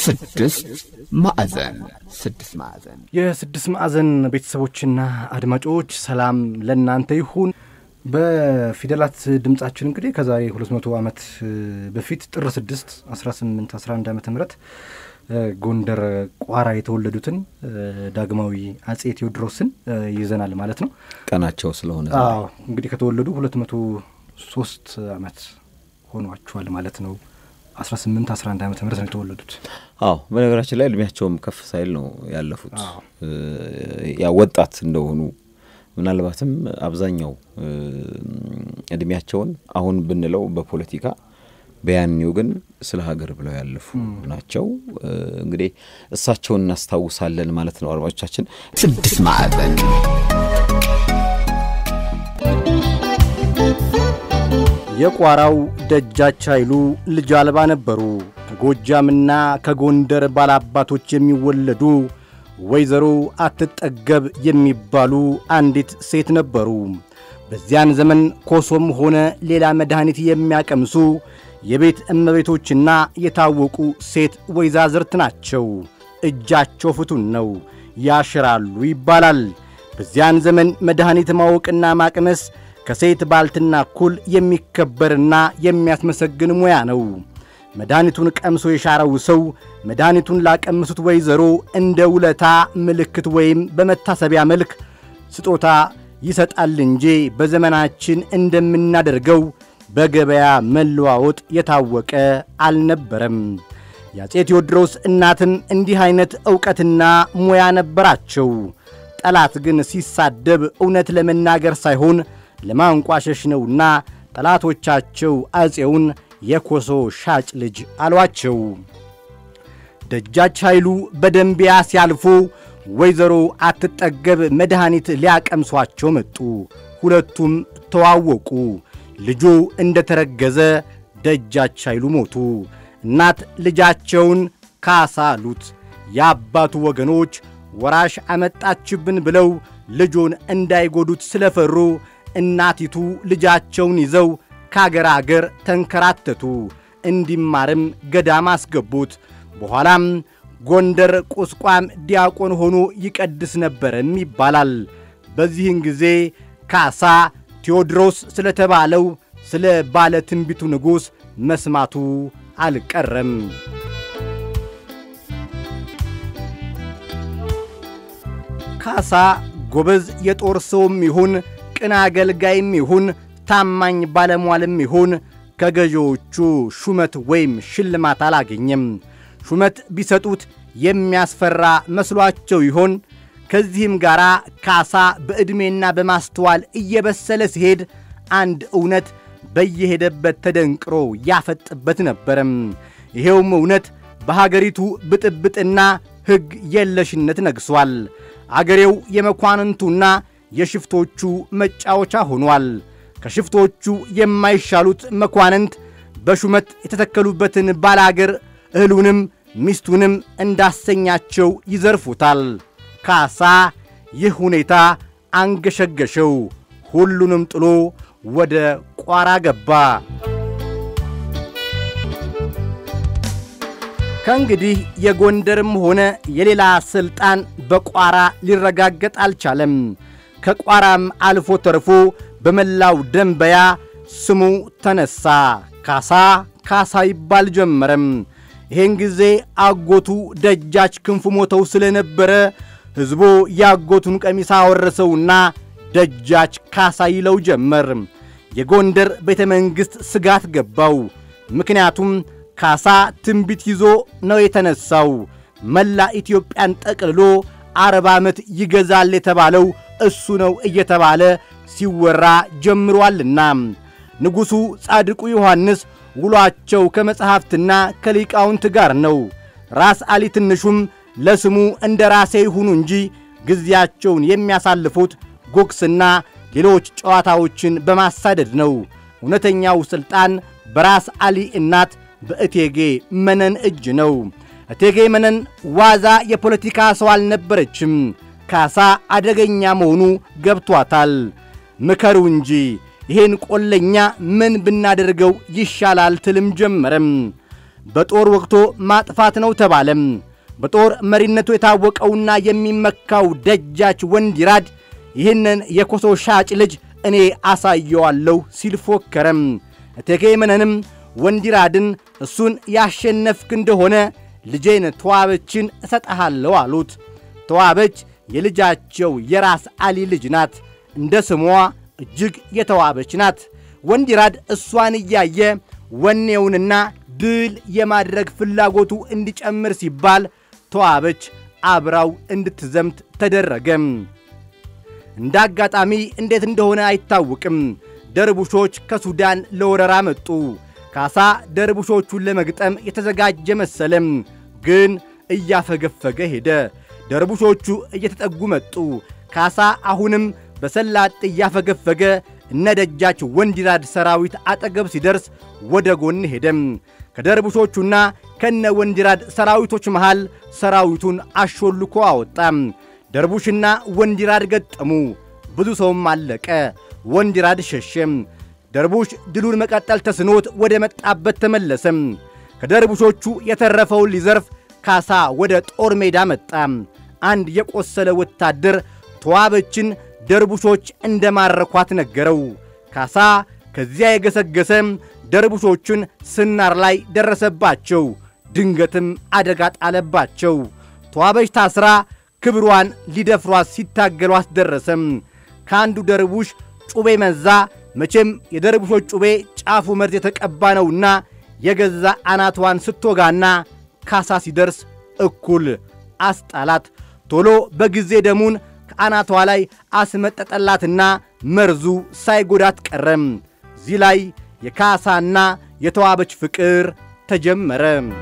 ስድስት ማዕዘን ስድስት ማዕዘን የስድስት ማዕዘን ቤተሰቦችና አድማጮች ሰላም ለእናንተ ይሁን። በፊደላት ድምጻችን እንግዲህ ከዛሬ 200 ዓመት በፊት ጥር 6 18 11 ዓመተ ምህረት ጎንደር ቋራ የተወለዱትን ዳግማዊ አጼ ቴዎድሮስን ይዘናል ማለት ነው። ቀናቸው ስለሆነ አዎ እንግዲህ ከተወለዱ 203 ዓመት ሆኗቸዋል ማለት ነው። 18 11 ዓመተ ምህረት ነው የተወለዱት። አዎ በነገራችን ላይ እድሜያቸውም ከፍ ሳይል ነው ያለፉት። ያ ወጣት እንደሆኑ ምናልባትም አብዛኛው እድሜያቸውን አሁን ብንለው በፖለቲካ በያኔው ግን ስለ ሀገር ብለው ያለፉ ናቸው። እንግዲህ እሳቸውን እናስታውሳለን ማለት ነው። አድማጮቻችን ስድስት ማዕዘን የቋራው ደጃች ኃይሉ ልጅ አልባ ነበሩ። ከጎጃምና ከጎንደር ባላባቶች የሚወለዱ ወይዘሮ አትጠገብ የሚባሉ አንዲት ሴት ነበሩ። በዚያን ዘመን ኮሶም ሆነ ሌላ መድኃኒት የሚያቀምሱ የቤት እመቤቶችና የታወቁ ሴት ወይዛዝርት ናቸው። እጃቸው ፍቱን ነው፣ ያሽራሉ ይባላል። በዚያን ዘመን መድኃኒት ማወቅና ማቅመስ ከሴት ባልትና እኩል የሚከበርና የሚያስመሰግን ሙያ ነው። መድኃኒቱን ቀምሶ የሻረው ሰው መድኃኒቱን ላቀምሱት ወይዘሮ እንደ ውለታ ምልክት ወይም በመታሰቢያ መልክ ስጦታ ይሰጣል እንጂ በዘመናችን እንደምናደርገው በገበያ መለዋወጥ የታወቀ አልነበረም። የአፄ ቴዎድሮስ እናትም እንዲህ ዐይነት ዕውቀትና ሙያ ነበራቸው። ጠላት ግን ሲሳደብ እውነት ለመናገር ሳይሆን ለማንቋሸሽ ነውና ጠላቶቻቸው አፄውን የኮሶ ሻጭ ልጅ አሏቸው። ደጃች ኃይሉ በደንቢያ ሲያልፉ ወይዘሮ አትጠገብ መድኃኒት ሊያቀምሷቸው መጡ። ሁለቱም ተዋወቁ። ልጁ እንደ ተረገዘ ደጃች ኃይሉ ሞቱ። እናት ልጃቸውን ካሳ አሉት። የአባቱ ወገኖች ወራሽ አመጣችብን ብለው ልጁን እንዳይጎዱት ስለፈሩ እናቲቱ ልጃቸውን ይዘው ከአገር አገር ተንከራተቱ። እንዲማርም ገዳም አስገቡት። በኋላም ጎንደር ቁስቋም ዲያቆን ሆኖ ይቀድስ ነበርም ይባላል። በዚህን ጊዜ ካሳ ቴዎድሮስ ስለተባለው ስለ ባለ ትንቢቱ ንጉሥ መስማቱ አልቀረም። ካሳ ጎበዝ የጦር ሰውም ይሁን ቅን አገልጋይም ይሁን ታማኝ ባለሟልም ይሁን ከገዢዎቹ ሹመት ወይም ሽልማት አላገኘም። ሹመት ቢሰጡት የሚያስፈራ መስሏቸው ይሆን? ከዚህም ጋር ካሳ በዕድሜና በማስተዋል እየበሰለ ሲሄድ አንድ እውነት በየሄደበት ተደንቅሮ ያፈጥበት ነበረም። ይሄውም እውነት በሀገሪቱ ብጥብጥና ሕግ የለሽነት ነግሷል። አገሬው የመኳንንቱና የሽፍቶቹ መጫወቻ ሆኗል። ከሽፍቶቹ የማይሻሉት መኳንንት በሹመት የተተከሉበትን ባላገር እህሉንም ሚስቱንም እንዳሰኛቸው ይዘርፉታል። ካሳ ይህ ሁኔታ አንገሸገሸው። ሁሉንም ጥሎ ወደ ቋራ ገባ። ከእንግዲህ የጎንደርም ሆነ የሌላ ሥልጣን በቋራ ሊረጋገጥ አልቻለም። ከቋራም አልፎ ተርፎ በመላው ደንበያ ስሙ ተነሣ። ካሳ ካሳ ይባል ጀመረም። ይህን ጊዜ አጎቱ ደጃች ክንፉ ሞተው ስለነበረ ሕዝቡ የአጎቱን ቀሚስ አወረሰውና ደጃች ካሳ ይለው ጀመር። የጎንደር ቤተ መንግሥት ስጋት ገባው። ምክንያቱም ካሳ ትንቢት ይዞ ነው የተነሣው። መላ ኢትዮጵያን ጠቅልሎ አርባ ዓመት ይገዛል የተባለው እሱ ነው እየተባለ ሲወራ ጀምሯልና ንጉሡ ጻድቁ ዮሐንስ ውሏቸው ከመጻሕፍትና ከሊቃውንት ጋር ነው። ራስ አሊ ትንሹም ለስሙ እንደ ራሴ ይሁኑ እንጂ ጊዜያቸውን የሚያሳልፉት ጉግስና ሌሎች ጨዋታዎችን በማሳደድ ነው። እውነተኛው ሥልጣን በራስ አሊ እናት በእቴጌ መነን እጅ ነው። እቴጌ መነን ዋዛ የፖለቲካ ሰው አልነበረችም። ካሳ አደገኛ መሆኑ ገብቷታል። ምከሩ እንጂ ይሄን ቆለኛ ምን ብናደርገው ይሻላል ትልም ጀመረም። በጦር ወቅቶ ማጥፋት ነው ተባለም። በጦር መሪነቱ የታወቀውና የሚመካው ደጃች ወንዲራድ ይህንን የኮሶ ሻጭ ልጅ እኔ አሳየዋለሁ ሲል ፎከረም። እቴጌ መነንም ወንዲራድን እሱን ያሸነፍክ እንደሆነ ልጄን ተዋበችን እሰጠሃለሁ አሉት። ተዋበች የልጃቸው የራስ አሊ ልጅ ናት። እንደ ስሟ እጅግ የተዋበች ናት። ወንዲራድ እሷን እያየ ወኔውንና ድል የማድረግ ፍላጎቱ እንዲጨምር ሲባል ተዋበች አብራው እንድትዘምት ተደረገም። እንደ አጋጣሚ እንዴት እንደሆነ አይታወቅም። ደርቡሾች ከሱዳን ለወረራ መጡ። ካሳ ደርቡሾቹን ለመግጠም የተዘጋጀ መሰለም፣ ግን እያፈገፈገ ሄደ። ደርቡሾቹ እየተጠጉ መጡ። ካሳ አሁንም በሰላጥ እያፈገፈገ እነ ደጃች ወንዲራድ ሰራዊት አጠገብ ሲደርስ ወደ ጎን ሄደም። ከደርቡሾቹና ከነ ወንዲራድ ሰራዊቶች መሃል ሰራዊቱን አሾልኮ አወጣም። ደርቡሽና ወንዲራድ ገጠሙ። ብዙ ሰውም አለቀ። ወንዲራድ ሸሸም። ደርቡሽ ድሉን መቀጠል ተስኖት ወደ መጣበት ተመለሰም። ከደርቡሾቹ የተረፈውን ሊዘርፍ ካሳ ወደ ጦር ሜዳ መጣ። አንድ የቆሰለ ወታደር ተዋበችን ደርቡሾች እንደ ማረኳት ነገረው። ካሳ ከዚያ የገሰገሰ ደርቡሾቹን ስናር ላይ ደረሰባቸው። ድንገትም አደጋ ጣለባቸው። ተዋበች ታስራ ክብሯን ሊደፍሯት ሲታገሏት ደረሰም። ከአንዱ ደርቡሽ ጩቤ መዛ። መቼም የደርቡሾች ጩቤ ጫፉ መርዝ የተቀባ ነውና የገዛ አናቷን ስትወጋና ካሳ ሲደርስ እኩል አስጣላት። ቶሎ በጊዜ ደሙን ከአናቷ ላይ አስመጠጠላትና መርዙ ሳይጎዳት ቀረም። እዚህ ላይ የካሳና የተዋበች ፍቅር ተጀመረ።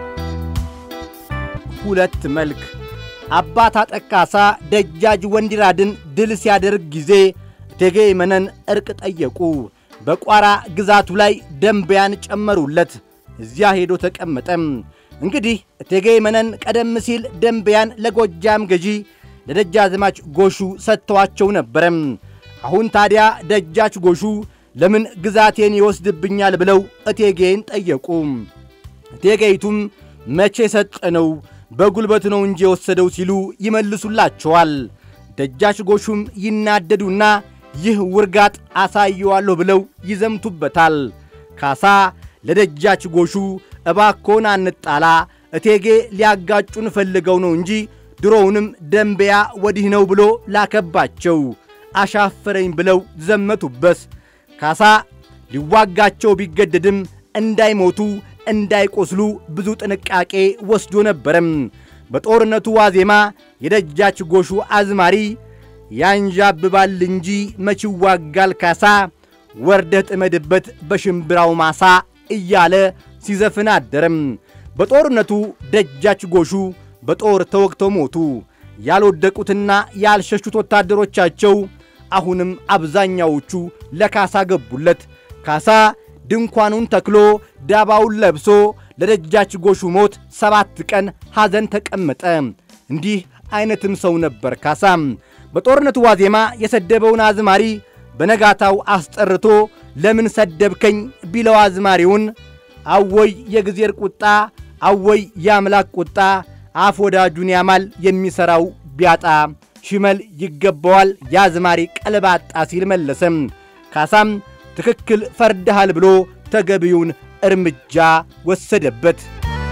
ሁለት መልክ አባት አጠቃሳ ደጃጅ ወንዲራድን ድል ሲያደርግ ጊዜ እቴጌ መነን ዕርቅ ጠየቁ። በቋራ ግዛቱ ላይ ደንበያን ጨመሩለት። እዚያ ሄዶ ተቀመጠም። እንግዲህ እቴጌ መነን ቀደም ሲል ደንበያን ለጎጃም ገዢ ለደጃዝማች ጎሹ ሰጥተዋቸው ነበረም። አሁን ታዲያ ደጃች ጎሹ ለምን ግዛቴን ይወስድብኛል ብለው እቴጌን ጠየቁ። እቴጌይቱም መቼ ሰጠነው በጉልበት ነው እንጂ የወሰደው ሲሉ ይመልሱላቸዋል። ደጃች ጎሹም ይናደዱና ይህ ውርጋጥ አሳየዋለሁ ብለው ይዘምቱበታል። ካሳ ለደጃች ጎሹ እባኮን አንጣላ፣ እቴጌ ሊያጋጩን ፈልገው ነው እንጂ ድሮውንም ደንበያ ወዲህ ነው ብሎ ላከባቸው። አሻፈረኝ ብለው ዘመቱበት። ካሳ ሊዋጋቸው ቢገደድም እንዳይሞቱ እንዳይቆስሉ ብዙ ጥንቃቄ ወስዶ ነበረም። በጦርነቱ ዋዜማ የደጃች ጎሹ አዝማሪ ያንዣብባል እንጂ መች ይዋጋል ካሳ፣ ወርደህ ጥመድበት በሽምብራው ማሳ እያለ ሲዘፍን አደረም። በጦርነቱ ደጃች ጎሹ በጦር ተወግተው ሞቱ። ያልወደቁትና ያልሸሹት ወታደሮቻቸው አሁንም አብዛኛዎቹ ለካሳ ገቡለት። ካሳ ድንኳኑን ተክሎ ዳባውን ለብሶ ለደጃች ጎሹ ሞት ሰባት ቀን ሐዘን ተቀመጠ። እንዲህ አይነትም ሰው ነበር ካሳም። በጦርነቱ ዋዜማ የሰደበውን አዝማሪ በነጋታው አስጠርቶ ለምን ሰደብከኝ ቢለው አዝማሪውን አወይ የጊዜር ቁጣ፣ አወይ የአምላክ ቁጣ፣ አፍ ወዳጁን ያማል የሚሠራው ቢያጣ፣ ሽመል ይገባዋል የአዝማሪ ቀልባጣ ሲል መለሰም። ካሳም ትክክል ፈርድሃል ብሎ ተገቢውን እርምጃ ወሰደበት።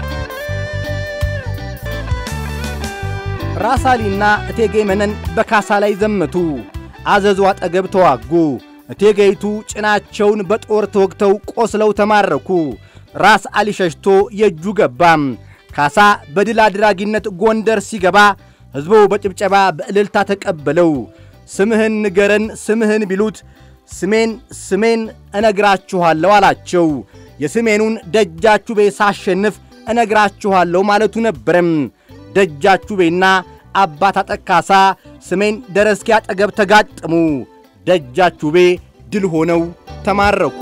ራሳሊና እቴጌ መነን በካሳ ላይ ዘመቱ። አዘዙ አጠገብ ተዋጉ። እቴጌይቱ ጭናቸውን በጦር ተወግተው ቆስለው ተማረኩ። ራስ አሊ ሸሽቶ የእጁ ገባም። ካሳ በድል አድራጊነት ጎንደር ሲገባ ሕዝቡ በጭብጨባ በእልልታ ተቀበለው። ስምህን ንገረን ስምህን ቢሉት ስሜን ስሜን እነግራችኋለሁ አላቸው። የስሜኑን ደጃቹቤ ሳሸንፍ እነግራችኋለሁ ማለቱ ነበረም። ደጃቹቤና አባት አጠቃሳ ስሜን ደረስኪ አጠገብ ተጋጠሙ። ደጃቹቤ ድል ሆነው ተማረኩ።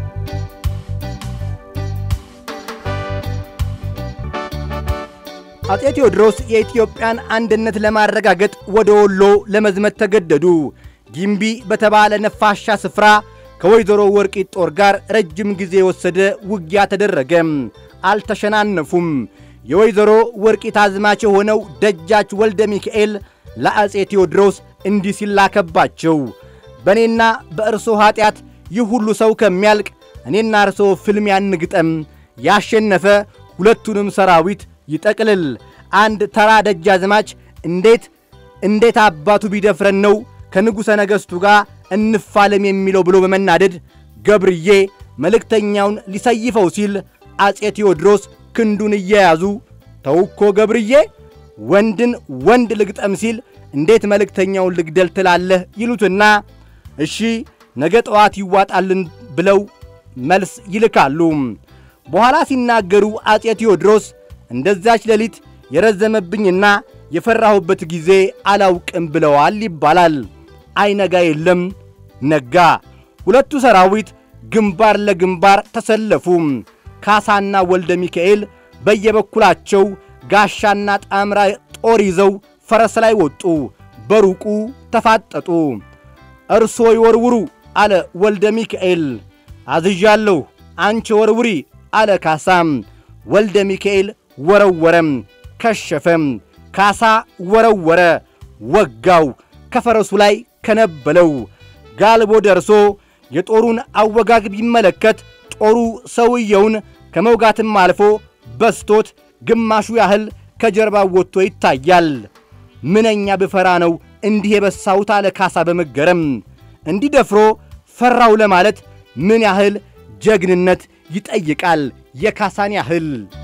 አፄ ቴዎድሮስ የኢትዮጵያን አንድነት ለማረጋገጥ ወደ ወሎ ለመዝመት ተገደዱ። ጊምቢ በተባለ ነፋሻ ስፍራ ከወይዘሮ ወርቂት ጦር ጋር ረጅም ጊዜ የወሰደ ውጊያ ተደረገ። አልተሸናነፉም። የወይዘሮ ወርቂት አዝማች የሆነው ደጃች ወልደ ሚካኤል ለአፄ ቴዎድሮስ እንዲህ ሲላከባቸው በእኔና በእርሶ ኀጢአት ይህ ሁሉ ሰው ከሚያልቅ እኔና እርሶ ፍልሚያ እንግጠም። ያሸነፈ ሁለቱንም ሰራዊት ይጠቅልል። አንድ ተራ ደጃዝማች እንዴት እንዴት አባቱ ቢደፍረን ነው ከንጉሠ ነገሥቱ ጋር እንፋለም የሚለው ብሎ በመናደድ ገብርዬ መልእክተኛውን ሊሰይፈው ሲል አፄ ቴዎድሮስ ክንዱን እየያዙ ተውኮ ገብርዬ ወንድን ወንድ ልግጠም ሲል እንዴት መልእክተኛውን ልግደል ትላለህ ይሉትና እሺ ነገ ጠዋት ይዋጣልን ብለው መልስ ይልካሉ። በኋላ ሲናገሩ አፄ ቴዎድሮስ እንደዛች ሌሊት የረዘመብኝና የፈራሁበት ጊዜ አላውቅም ብለዋል ይባላል። አይነጋ የለም ነጋ። ሁለቱ ሰራዊት ግንባር ለግንባር ተሰለፉ። ካሳና ወልደ ሚካኤል በየበኩላቸው ጋሻና ጣምራ ጦር ይዘው ፈረስ ላይ ወጡ። በሩቁ ተፋጠጡ። እርሶ ይወርውሩ አለ ወልደ ሚካኤል። አዝዣለሁ፣ አንቺ ወርውሪ አለ ካሳም። ወልደ ሚካኤል ወረወረም፣ ከሸፈም። ካሳ ወረወረ፣ ወጋው፣ ከፈረሱ ላይ ከነበለው። ጋልቦ ደርሶ የጦሩን አወጋግ ቢመለከት ጦሩ ሰውየውን ከመውጋትም አልፎ በስቶት ግማሹ ያህል ከጀርባው ወጥቶ ይታያል። ምንኛ ብፈራ ነው እንዲህ የበሳሁት አለ ካሳ በመገረም። እንዲህ ደፍሮ ፈራው ለማለት ምን ያህል ጀግንነት ይጠይቃል የካሳን ያህል።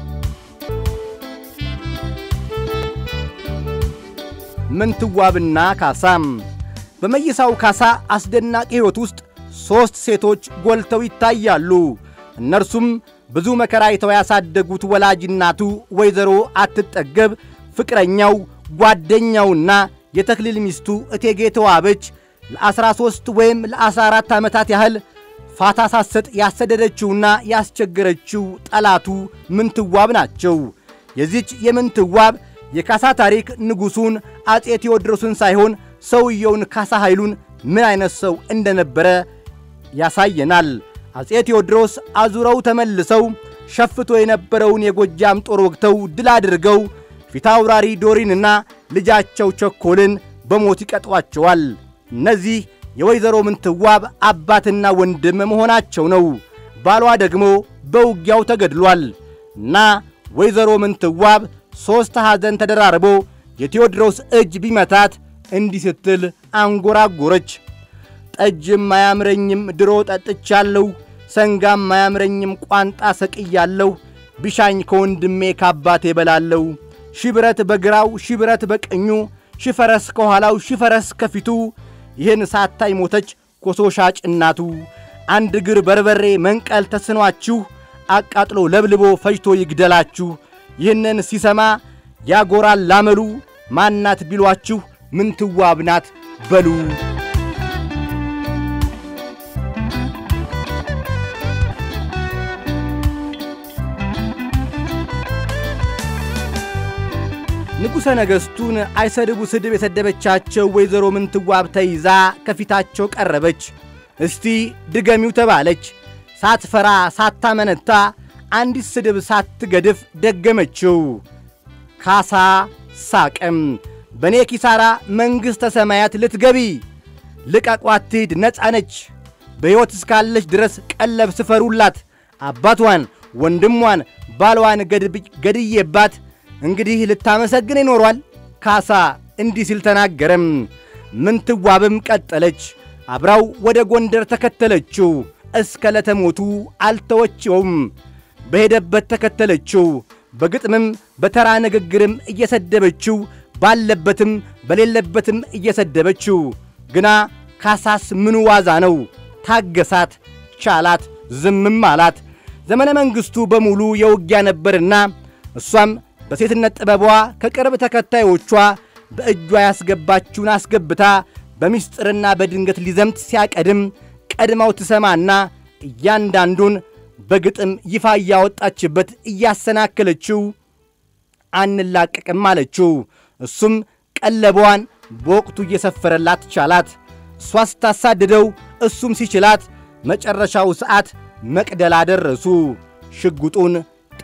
ምንትዋብና ካሳም በመይሳው ካሳ አስደናቂ ሕይወት ውስጥ ሦስት ሴቶች ጎልተው ይታያሉ። እነርሱም ብዙ መከራ አይተው ያሳደጉት ወላጅ እናቱ ወይዘሮ አትጠገብ፣ ፍቅረኛው ጓደኛውና የተክሊል ሚስቱ እቴጌ ተዋበች ለ13 ወይም ለ14 ዓመታት ያህል ፋታ ሳሰጥ ያሰደደችውና ያስቸገረችው ጠላቱ ምንትዋብ ናቸው። የዚች የምንትዋብ የካሳ ታሪክ ንጉሡን አፄ ቴዎድሮስን ሳይሆን ሰውየውን ካሳ ኃይሉን ምን አይነት ሰው እንደነበረ ያሳየናል። አፄ ቴዎድሮስ አዙረው ተመልሰው ሸፍቶ የነበረውን የጎጃም ጦር ወግተው ድል አድርገው ፊታውራሪ ዶሪንና ልጃቸው ቸኮልን በሞት ይቀጧቸዋል። እነዚህ የወይዘሮ ምንትዋብ አባትና ወንድም መሆናቸው ነው። ባሏ ደግሞ በውጊያው ተገድሏል እና ወይዘሮ ምንትዋብ ሦስት ሐዘን ተደራርቦ የቴዎድሮስ እጅ ቢመታት እንዲህ ስትል አንጎራጎረች። ጠጅም አያምረኝም ድሮ ጠጥቻለሁ፣ ሰንጋም አያምረኝም ቋንጣ ሰቅያለሁ፣ ቢሻኝ ከወንድሜ ካባቴ በላለሁ። ሺብረት በግራው ሺብረት በቀኙ ሺፈረስ ከኋላው ሺፈረስ ከፊቱ ይህን ሳታይ ሞተች ኮሶ ሻጭ እናቱ። አንድ እግር በርበሬ መንቀል ተስኗችሁ አቃጥሎ ለብልቦ ፈጅቶ ይግደላችሁ። ይህንን ሲሰማ ያጎራል ላመሉ ማናት ቢሏችሁ ምንትዋብ ናት በሉ። ንጉሠ ነገሥቱን አይሰድቡ ስድብ የሰደበቻቸው ወይዘሮ ምንትዋብ ተይዛ ከፊታቸው ቀረበች። እስቲ ድገሚው ተባለች። ሳትፈራ ሳታመነታ አንዲት ስድብ ሳትገድፍ ደገመችው። ካሳ ሳቀም። በእኔ ኪሳራ መንግሥተ ሰማያት ልትገቢ ልቀቋት ትሂድ፣ ነፃ ነች። በሕይወት እስካለች ድረስ ቀለብ ስፈሩላት። አባቷን፣ ወንድሟን፣ ባሏን ገድዬባት እንግዲህ ልታመሰግን ይኖሯል። ካሳ እንዲህ ሲል ተናገረም። ምንትዋብም ቀጠለች። አብራው ወደ ጎንደር ተከተለችው። እስከ ለተሞቱ አልተወችውም። በሄደበት ተከተለችው። በግጥምም በተራ ንግግርም እየሰደበችው ባለበትም በሌለበትም እየሰደበችው ግና ካሳስ ምኑ ዋዛ ነው? ታገሳት፣ ቻላት፣ ዝምም አላት። ዘመነ መንግሥቱ በሙሉ የውጊያ ነበርና እሷም በሴትነት ጥበቧ ከቅርብ ተከታዮቿ በእጇ ያስገባችውን አስገብታ በምስጢርና በድንገት ሊዘምት ሲያቀድም ቀድማው ትሰማና እያንዳንዱን በግጥም ይፋ እያወጣችበት እያሰናከለችው አንላቀቅም አለችው። እሱም ቀለቧን በወቅቱ እየሰፈረላት ቻላት። እሷ ስታሳድደው እሱም ሲችላት መጨረሻው ሰዓት መቅደላ ደረሱ። ሽጉጡን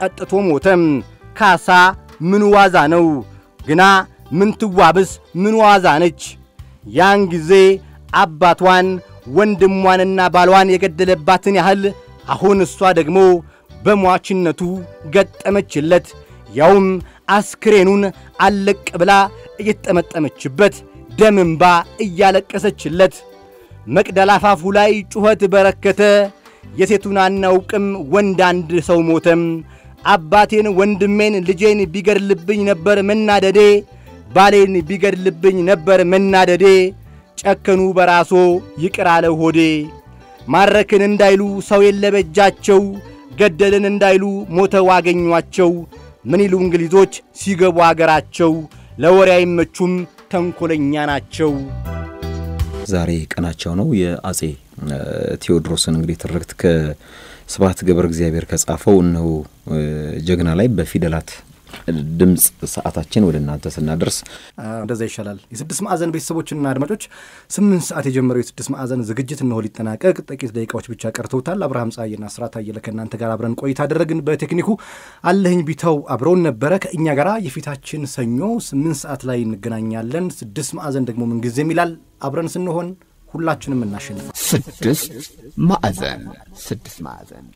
ጠጥቶ ሞተም። ካሳ ምን ዋዛ ነው ግና ምንትዋብስ ምን ዋዛ ነች? ያን ጊዜ አባቷን ወንድሟንና ባሏን የገደለባትን ያህል አሁን እሷ ደግሞ በሟችነቱ ገጠመችለት። ያውም አስክሬኑን አለቅ ብላ እየተጠመጠመችበት ደም እንባ እያለቀሰችለት መቅደላ አፋፉ ላይ ጩኸት በረከተ። የሴቱን አናውቅም ወንድ አንድ ሰው ሞተም። አባቴን ወንድሜን ልጄን ቢገድልብኝ ነበር መናደዴ፣ ባሌን ቢገድልብኝ ነበር መናደዴ። ጨከኑ በራሶ ይቅር አለ ሆዴ። ማረክን እንዳይሉ ሰው የለበጃቸው፣ ገደልን እንዳይሉ ሞተው አገኟቸው። ምን ይሉ እንግሊዞች ሲገቡ አገራቸው፣ ለወሬ አይመቹም ተንኰለኛ ናቸው። ዛሬ ቀናቸው ነው። የአጼ ቴዎድሮስን እንግዲህ ትርክት ከስብሐት ገብረ እግዚአብሔር ከጻፈው እነሆ ጀግና ላይ በፊደላት ድምፅ ሰዓታችን ወደ እናንተ ስናደርስ እንደዛ ይሻላል። የስድስት ማዕዘን ቤተሰቦችና አድማጮች ስምንት ሰዓት የጀመረው የስድስት ማዕዘን ዝግጅት እነሆ ሊጠናቀቅ ጥቂት ደቂቃዎች ብቻ ቀርተውታል። አብርሃም ጸሐዬና ስራት አየለ ከእናንተ ጋር አብረን ቆይታ አደረግን። በቴክኒኩ አለኸኝ ቢተው አብረውን ነበረ። ከእኛ ጋር የፊታችን ሰኞ ስምንት ሰዓት ላይ እንገናኛለን። ስድስት ማዕዘን ደግሞ ምንጊዜም ይላል አብረን ስንሆን ሁላችንም እናሸንፋል። ስድስት ማዕዘን ስድስት ማዕዘን